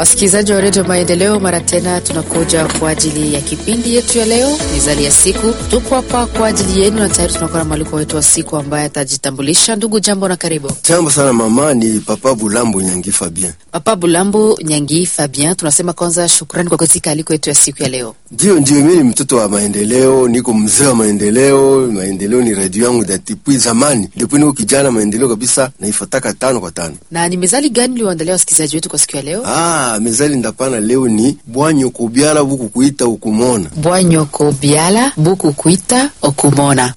Wasikilizaji wa redio Maendeleo, mara tena tunakuja kwa ajili ya kipindi yetu ya leo, mizali ya siku. Tupo hapa kwa ajili yenu na tayari tunakuwa na mwaliko wetu wa siku ambaye atajitambulisha. Ndugu, jambo na karibu. Jambo sana mama, ni Papa Bulambo Nyangi Fabien. Papa Bulambo Nyangi Fabien, tunasema kwanza shukrani kwa katika aliko yetu ya siku ya leo. Ndio, ndio, mimi ni mtoto wa maendeleo, niko mzee wa maendeleo. Maendeleo ni radio yangu depuis zamani, depuis niko kijana. Maendeleo kabisa naifataka tano kwa tano. Na ni mezali gani ulioandalia wasikilizaji wetu kwa siku ya leo? Ah, mezali ndapana leo ni bwanyo kubyala buku kuita ukumona bwanyoko byala buku kuita okumona.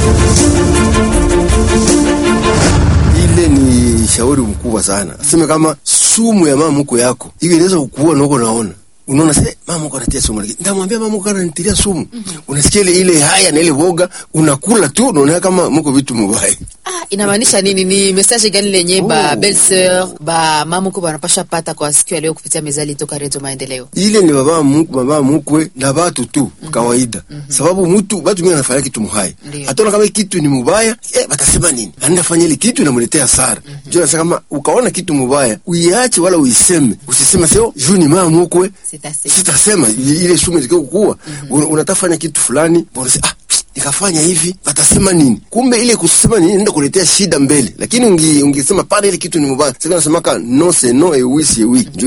ile ni shauri mkubwa sana, aseme kama sumu ya mama mko yako hiyo inaweza kukuua na uko naona unaona se mama uko anatia sumu, lakini ndamwambia mama uko ananitilia sumu. Unasikia ile ile haya na ile woga, unakula tu, unaona kama mko vitu mubaya. Ah, inamaanisha nini? Ni message gani lenye ba Oh. belle sœur ba mamuko banapasha pata kwa siku ya leo kupitia mezali toka redio Maendeleo? ile ni baba mkwe, baba mkwe na batu tu kawaida, sababu mtu batu wengine wanafanya kitu muhaya, Ndio. hataona kama kitu ni mubaya eh, batasema nini? Anaenda fanya ile kitu inamletea hasara. Ndio nasema kama ukaona kitu mubaya uiache, wala uiseme, usisema sio juu ni mama mkwe Sitasema. sitasema i- ile sumu zikio kukua mm unatafanya kitu fulani bora ah nikafanya hivi watasema nini? Kumbe ile kusema nini ndio kuletea shida mbele, lakini ungi, ungesema pale ile kitu ni mubaya. Sasa nasemaka no c'est no et oui c'est oui. Ndio